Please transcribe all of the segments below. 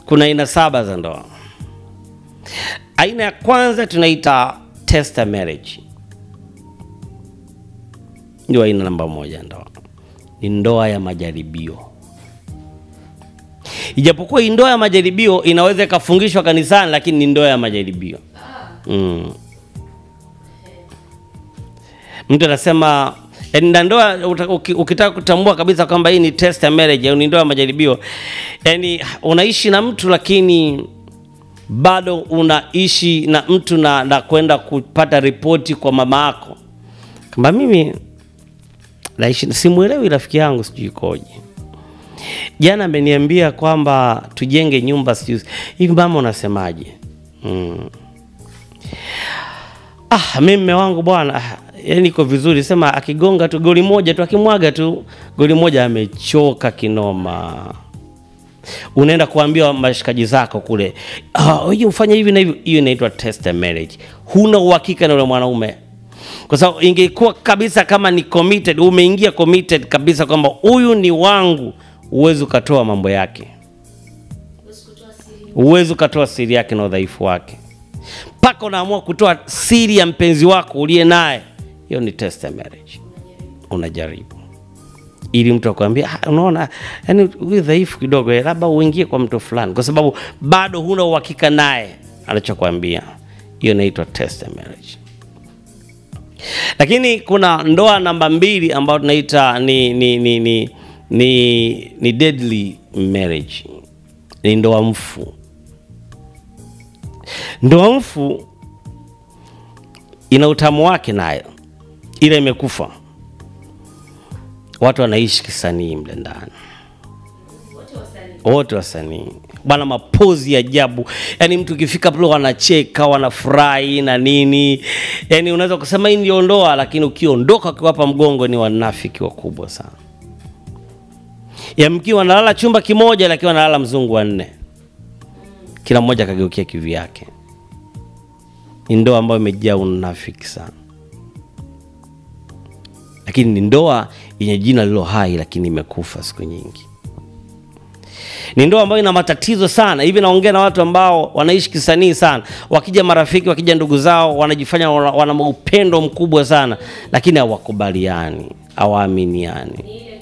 kuna aina saba za ndoa. Aina ya kwanza tunaita tester marriage, ndio aina namba moja ya ndoa, ni ndoa ya majaribio. Ijapokuwa hii ndoa ya majaribio inaweza ikafungishwa kanisani, lakini ni ndoa ya majaribio mm. Mtu anasema eh, na ndoa uta- uki- ukitaka kutambua kabisa kwamba hii ni test ya marriage au ni ndoa ya majaribio, yani unaishi na mtu lakini bado unaishi na mtu na, na kwenda kupata ripoti kwa mama yako kwamba mimi naishi, simuelewi rafiki yangu, sijui ikoje. Jana ameniambia kwamba tujenge nyumba, sijui hivi. Mama, unasemaje? mm. Ah, mimi mme wangu bwana, ah, yani iko vizuri, sema akigonga tu goli moja tu, akimwaga tu goli moja, amechoka kinoma. Unaenda kuambia mashikaji zako kule, ah, wewe ufanye hivi na hivi. Hiyo inaitwa test marriage. Huna uhakika na yule mwanaume, kwa sababu ingekuwa kabisa kama ni committed, umeingia committed kabisa kwamba huyu ni wangu, uwezi ukatoa mambo yake, uwezi ukatoa siri yake na udhaifu wake mpaka unaamua kutoa siri ya mpenzi wako uliye naye, hiyo ni test ya marriage. Unajaribu ili mtu akwambia, ah, unaona, yani huyu dhaifu kidogo, eh, labda uingie kwa mtu fulani, kwa sababu bado huna uhakika naye anachokwambia. Hiyo inaitwa test ya marriage. Lakini kuna ndoa namba mbili ambayo tunaita ni ni ni ni, ni, ni deadly marriage, ni ndoa mfu. Ndoa mfu ina utamu wake nayo, ila imekufa. Watu wanaishi kisanii mle ndani, wote wasanii bwana, mapozi ya ajabu. Yani mtu ukifika pale wanacheka, wanafurahi na nini, yani unaweza kusema hii ndio ndoa, lakini ukiondoka ukiwapa mgongo ni wanafiki wakubwa sana. Yamkiwa wanalala chumba kimoja, lakini wanalala mzungu wanne, kila mmoja akageukia kivi yake. Ni ndoa ambayo imejaa unafiki sana, lakini ni ndoa yenye jina lilo hai, lakini imekufa siku nyingi. Ni ndoa ambayo ina matatizo sana. Hivi naongea na watu ambao wanaishi kisanii sana, wakija marafiki, wakija ndugu zao, wanajifanya wana, wana upendo mkubwa sana, lakini hawakubaliani, hawaaminiani.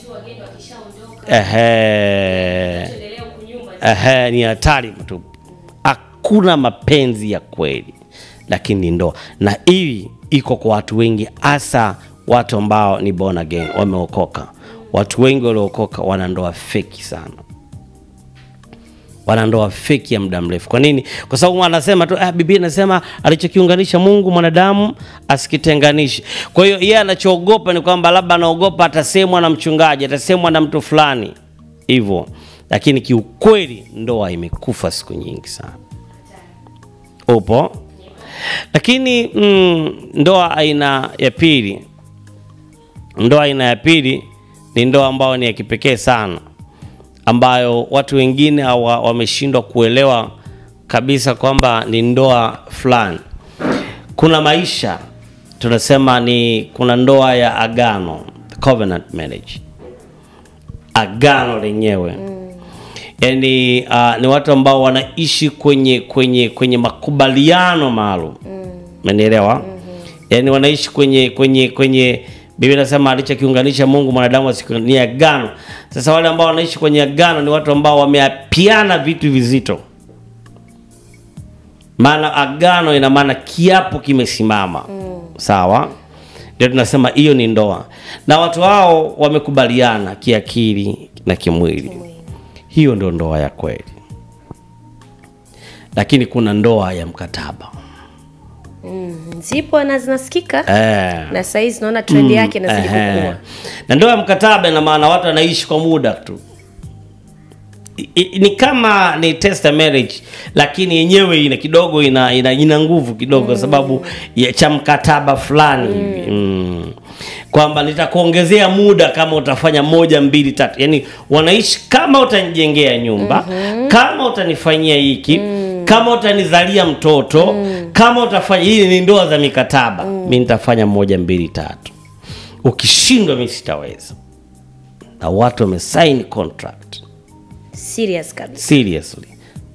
Ehe. Ehe, ni hatari tu, hakuna mapenzi ya kweli, lakini ni ndoa, na hii iko kwa watu wengi, hasa watu ambao ni born again, wameokoka. Watu wengi waliookoka wana ndoa feki sana, wana ndoa feki ya muda mrefu. Kwa nini? Kwa sababu anasema tu ah, Biblia inasema alichokiunganisha Mungu mwanadamu asikitenganishe. Kwa hiyo yeye anachoogopa ni kwamba labda anaogopa atasemwa na mchungaji, atasemwa na mtu fulani hivyo, lakini kiukweli ndoa imekufa siku nyingi sana. Upo? Lakini mm, ndoa aina ya pili, ndoa aina ya pili ni ndoa ambayo ni ya kipekee sana, ambayo watu wengine hawa- wameshindwa kuelewa kabisa kwamba ni ndoa fulani. Kuna maisha tunasema ni kuna ndoa ya agano, covenant marriage, agano lenyewe yani uh, ni watu ambao wanaishi kwenye kwenye kwenye makubaliano maalum umenielewa yani wanaishi kwenye kwenye kwenye Biblia inasema alichokiunganisha Mungu mwanadamu asiku ni agano. Sasa wale ambao wanaishi kwenye agano ni watu ambao wameapiana vitu vizito, maana agano ina maana kiapo kimesimama sawa, ndio tunasema hiyo ni ndoa, na watu hao wamekubaliana kiakili na kimwili hiyo ndo ndoa ya kweli, lakini kuna ndoa ya mkataba zipo na zinasikika eh. na saa hizi naona trend yake inazidi Ehe. kukua. Na ndoa ya mkataba ina maana watu wanaishi kwa muda tu. I- i- Ni kama ni test marriage lakini yenyewe ina kidogo ina ina, ina nguvu kidogo kwa sababu ya cha mkataba fulani hivi mm. kwamba nitakuongezea muda kama utafanya moja mbili tatu, yani wanaishi kama utanijengea nyumba kama utanifanyia hiki kama utanizalia mtoto kama utafanya hii ni ndoa za mikataba mi nitafanya moja mbili tatu ukishindwa mi sitaweza na watu wamesign contract Serious kabisa. seriously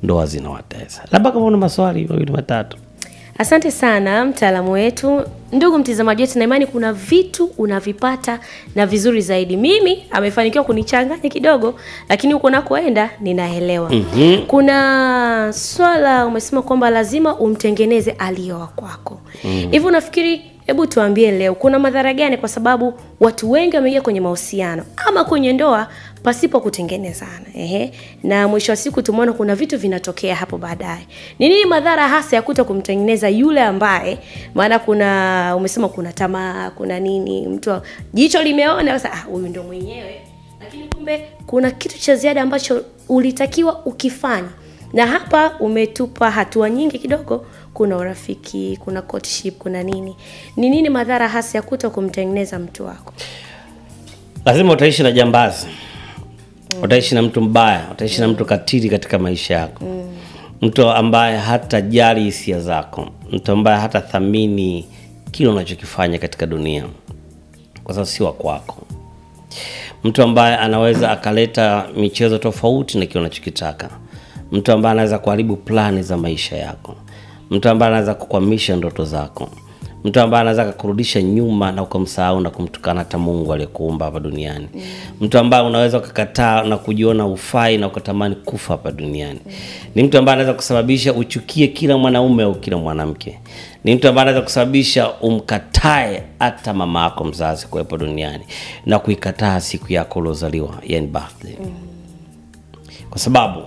ndoa zinawatesa. Labda kama una maswali mawili matatu. Asante sana mtaalamu wetu. Ndugu mtazamaji wetu, na imani kuna vitu unavipata na vizuri zaidi. Mimi amefanikiwa kunichanganya kidogo, lakini huko nakoenda ninaelewa. mm-hmm. Kuna swala umesema kwamba lazima umtengeneze aliyowa kwako hivi. mm. Unafikiri, hebu tuambie leo, kuna madhara gani? Kwa sababu watu wengi wameingia kwenye mahusiano ama kwenye ndoa pasipo kutengenezana. Ehe. Na mwisho wa siku tumeona kuna vitu vinatokea hapo baadaye. Ni nini madhara hasa ya kuto kumtengeneza yule ambaye, maana kuna umesema kuna tamaa, kuna nini, mtu jicho limeona sasa, ah, huyu ndo mwenyewe, lakini kumbe kuna kitu cha ziada ambacho ulitakiwa ukifanya, na hapa umetupa hatua nyingi kidogo. Kuna urafiki, kuna courtship, kuna nini. Ni nini madhara hasa ya kuto kumtengeneza mtu wako? Lazima utaishi na jambazi utaishi na mtu mbaya, utaishi na mtu katili katika maisha yako, mtu ambaye hatajali hisia zako, mtu ambaye hatathamini kile unachokifanya katika dunia, kwa sababu si wa kwako, mtu ambaye anaweza akaleta michezo tofauti na kile unachokitaka, mtu ambaye anaweza kuharibu plani za maisha yako, mtu ambaye anaweza kukwamisha ndoto zako, mtu ambaye anaweza kukurudisha nyuma na ukamsahau na kumtukana hata Mungu aliyekuumba hapa duniani. Mm. Mtu ambaye unaweza ukakataa na kujiona ufai na ukatamani kufa hapa duniani. Mm. Ni mtu ambaye anaweza kusababisha uchukie kila mwanaume au kila mwanamke. Ni mtu ambaye anaweza kusababisha umkatae hata mama yako mzazi kuwepo duniani na kuikataa siku yako uliozaliwa, yani birthday. Mm. Kwa sababu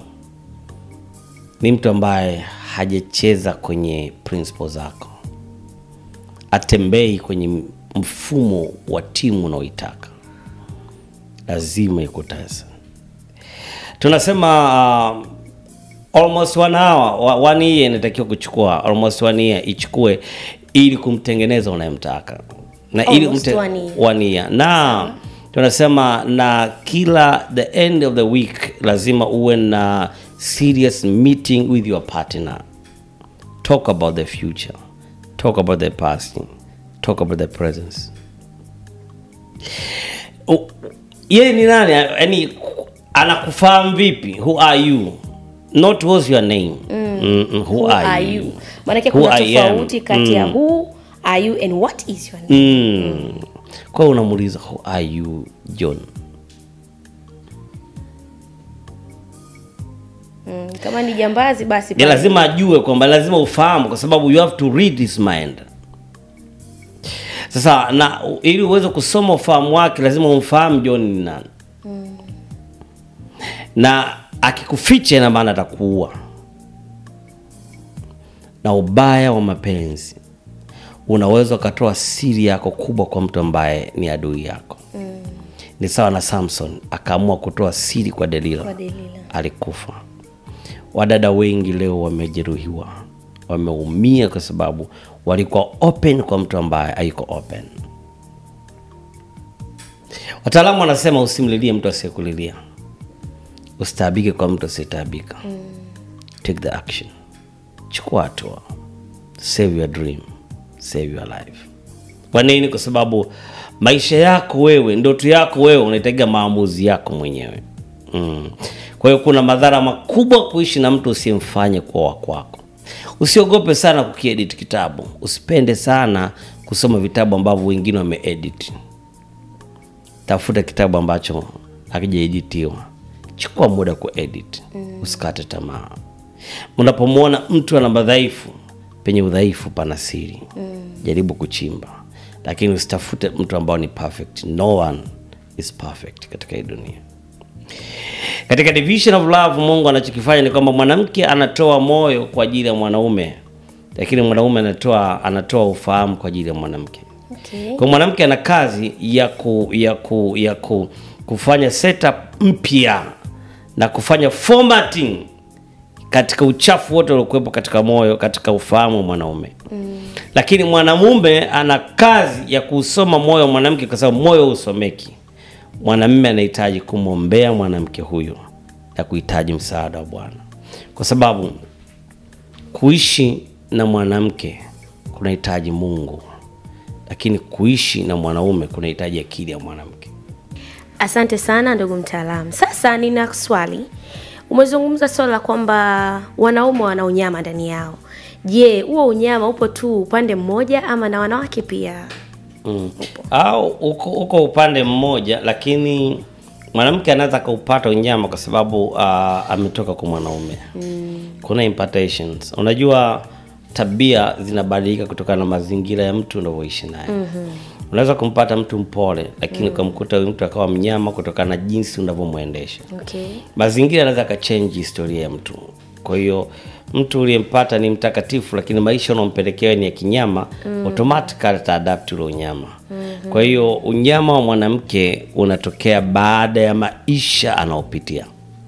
ni mtu ambaye hajacheza kwenye principles zako atembei kwenye mfumo wa timu unaoitaka, lazima ikutesa. Tunasema uh, almost one hour, one year inatakiwa kuchukua, almost one year ichukue ili kumtengeneza unayemtaka na ili Almost umte- one year. one year. na tunasema na kila the end of the week lazima uwe na serious meeting with your partner talk about the future talk about the past talk about the presence U- yeye ni nani yani anakufahamu vipi who are you not what's your name mm. who, Who are you? Maanake Who kuna I am. tofauti kati ya who are you and what is your name. mm. kwa hiyo unamuuliza who are you john Mm, kama ni jambazi basi ya pale. lazima ajue kwamba lazima ufahamu kwa sababu you have to read his mind sasa na ili uweze kusoma ufahamu wake lazima umfahamu john ni nani na akikuficha ina maana atakuua na ubaya wa mapenzi unaweza ukatoa siri yako kubwa kwa mtu ambaye ni adui yako mm. ni sawa na samson akaamua kutoa siri kwa delila Kwa Delila. alikufa wadada wengi leo wamejeruhiwa wameumia kwa sababu walikuwa open kwa mtu ambaye haiko open wataalamu wanasema usimlilie mtu asiyekulilia usitaabike kwa mtu asiyetaabika mm. take the action chukua hatua save your dream save your life kwa nini kwa sababu maisha yako wewe ndoto yako wewe unaitaga maamuzi yako mwenyewe mm. kwa hiyo kuna madhara makubwa kuishi na mtu usiyemfanye kuwa wa kwako usiogope sana kukiedit kitabu usipende sana kusoma vitabu ambavyo wengine wameedit tafuta kitabu ambacho hakijaeditiwa chukua muda kuedit mm. usikate tamaa unapomwona mtu ana madhaifu penye udhaifu pana siri mm. jaribu kuchimba lakini usitafute mtu ambao ni perfect no one is perfect katika hii dunia katika division of love mungu anachokifanya ni kwamba mwanamke anatoa moyo kwa ajili ya mwanaume lakini mwanaume anatoa anatoa ufahamu kwa ajili ya mwanamke Okay. kwa mwanamke ana kazi ya ku, ya ku, ya ku, kufanya setup mpya na kufanya formatting katika uchafu wote uliokuwepo katika moyo katika ufahamu wa mwanaume mm. lakini mwanamume ana kazi ya kuusoma moyo wa mwanamke kwa sababu moyo usomeki mwanamume anahitaji kumwombea mwanamke huyo na kuhitaji msaada wa bwana kwa sababu kuishi na mwanamke kunahitaji mungu lakini kuishi na mwanaume kunahitaji akili ya mwanamke Asante sana ndugu mtaalamu. Sasa nina swali. Umezungumza swala la kwamba wanaume wana unyama ndani yao. Je, huo unyama upo tu upande mmoja ama na wanawake pia? mm. au uko, uko upande mmoja lakini mwanamke anaweza akaupata unyama kwa sababu uh, ametoka kwa mwanaume mm. kuna impartations unajua tabia zinabadilika kutokana na mazingira ya mtu unavyoishi naye mm-hmm. unaweza kumpata mtu mpole lakini ukamkuta huyu mtu akawa mnyama kutokana na jinsi unavyomwendesha Okay. mazingira yanaweza akachenji historia ya mtu kwa hiyo mtu uliyempata ni mtakatifu lakini maisha unaompelekea ni ya kinyama mm. automatically ataadapt ule unyama mm-hmm. kwa hiyo unyama wa mwanamke unatokea baada ya maisha anaopitia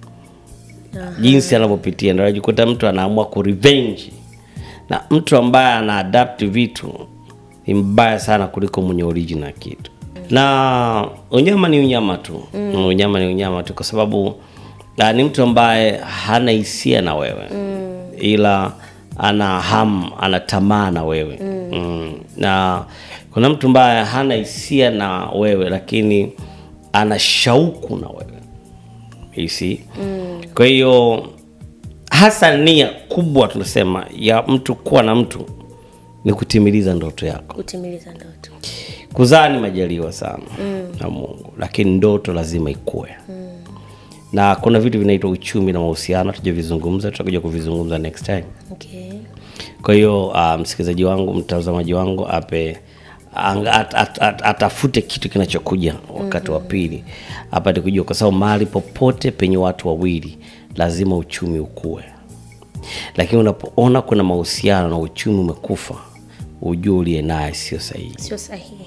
jinsi anavyopitia ndio anajikuta mtu anaamua kurevenge na mtu ambaye ana adapt vitu ni mbaya sana kuliko mwenye original kitu na unyama ni unyama tu mm. unyama ni unyama tu kwa sababu uh, ni mtu ambaye hana hisia na wewe mm. ila ana ham ana tamaa na wewe mm. Mm. na kuna mtu ambaye hana hisia na wewe lakini ana shauku na wewe you see mm. kwa hiyo hasa nia kubwa tunasema ya mtu kuwa na mtu ni kutimiliza ndoto yako Kutimiliza ndoto. kuzaa ni majaliwa sana mm. na mungu lakini ndoto lazima ikue mm. na kuna vitu vinaitwa uchumi na mahusiano tujavizungumza tutakuja kuvizungumza next time Okay. kwa hiyo uh, msikilizaji wangu mtazamaji wangu ape ang- at, at, at, atafute kitu kinachokuja wakati wa pili apate kujua kwa sababu mahali popote penye watu wawili lazima uchumi ukue lakini unapoona kuna mahusiano na uchumi umekufa ujue uliye naye sio sahihi Sio sahihi.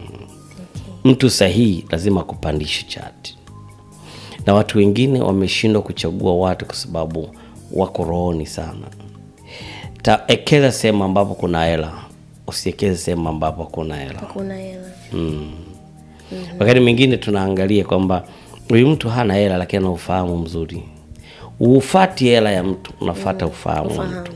mtu sahihi lazima akupandishe chati na watu wengine wameshindwa kuchagua watu kwa sababu wako rohoni sana taekeza sehemu ambapo kuna hela usiekeze sehemu ambapo kuna hela Hakuna hela. wakati mwingine tunaangalia kwamba huyu mtu hana hela lakini ana ufahamu mzuri ufati hela ya mtu unafata ufahamu wa mtu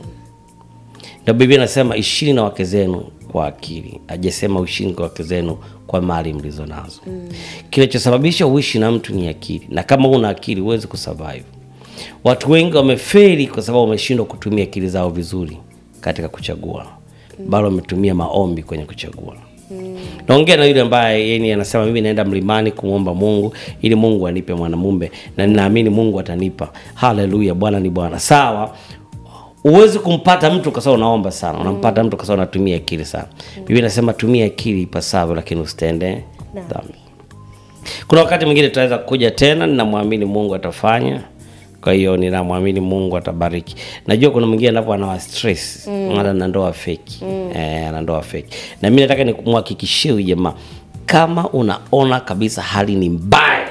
na biblia inasema ishini na wake zenu kwa akili ajasema uishini kwa wake zenu kwa mali mlizo nazo mm. kinachosababisha uishi na mtu ni akili na kama una akili huwezi kusurvive watu wengi wameferi kwa sababu wameshindwa kutumia akili zao vizuri katika kuchagua mm. bado wametumia maombi kwenye kuchagua mm. naongea na yule ambaye yeye anasema mimi naenda mlimani kumwomba mungu ili mungu anipe mwanamume na ninaamini mungu atanipa haleluya bwana ni bwana sawa huwezi kumpata mtu kwa sababu unaomba sana unampata mtu kwa sababu unatumia akili sana biblia inasema tumia akili ipasavyo lakini usitende dhambi kuna wakati mwingine tutaweza kuja tena ninamwamini mungu atafanya kwa hiyo ninamwamini mungu atabariki najua kuna mwingine anapo anawa stress mm. na ndoa feki mm. eh, ana ndoa feki na mi nataka nimhakikishie huyu jamaa kama unaona kabisa hali ni mbaya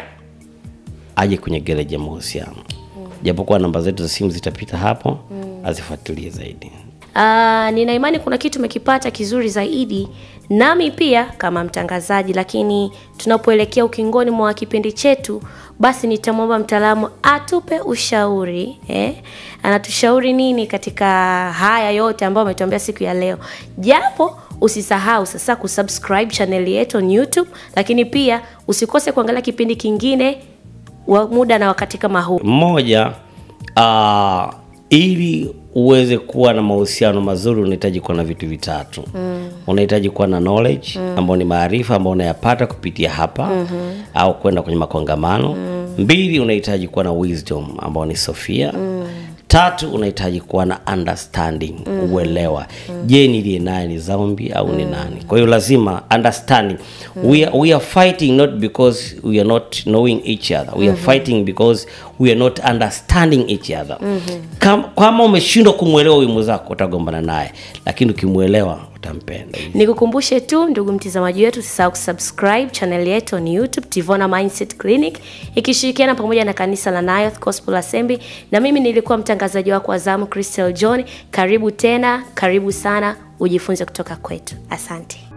aje kwenye gereji ya mahusiano japokuwa namba zetu za simu zitapita hapo azifuatilie zaidi Uh, nina imani kuna kitu umekipata kizuri zaidi nami pia kama mtangazaji, lakini tunapoelekea ukingoni mwa kipindi chetu, basi nitamwomba mtaalamu atupe ushauri eh? Anatushauri nini katika haya yote ambayo ametuambia siku ya leo, japo usisahau sasa kusubscribe channel yetu on YouTube, lakini pia usikose kuangalia kipindi kingine wa muda na wakati kama huu. mmoja uh, ili uweze kuwa na mahusiano mazuri unahitaji kuwa na vitu vitatu mm. unahitaji kuwa na knowledge mm. ambao ni maarifa ambayo unayapata kupitia hapa mm-hmm. au kwenda kwenye makongamano mm. mbili unahitaji kuwa na wisdom ambao ni sofia mm. tatu unahitaji kuwa na understanding mm. uelewa mm. je niliye naye ni zambi au mm. ni nani kwa hiyo lazima understanding mm. we, are, we are fighting not because we are not knowing each other we are fighting because we are not understanding each other mm-hmm. kama, kama umeshindwa kumwelewa huyu mwenzako utagombana naye lakini ukimwelewa utampenda Nikukumbushe tu ndugu mtazamaji wetu, usisahau kusubscribe channel yetu on YouTube Tivona Mindset Clinic ikishirikiana pamoja na kanisa la Nayoth Gospel Assembly, na mimi nilikuwa mtangazaji wako wa zamu Crystal John. Karibu tena, karibu sana, ujifunze kutoka kwetu. Asante.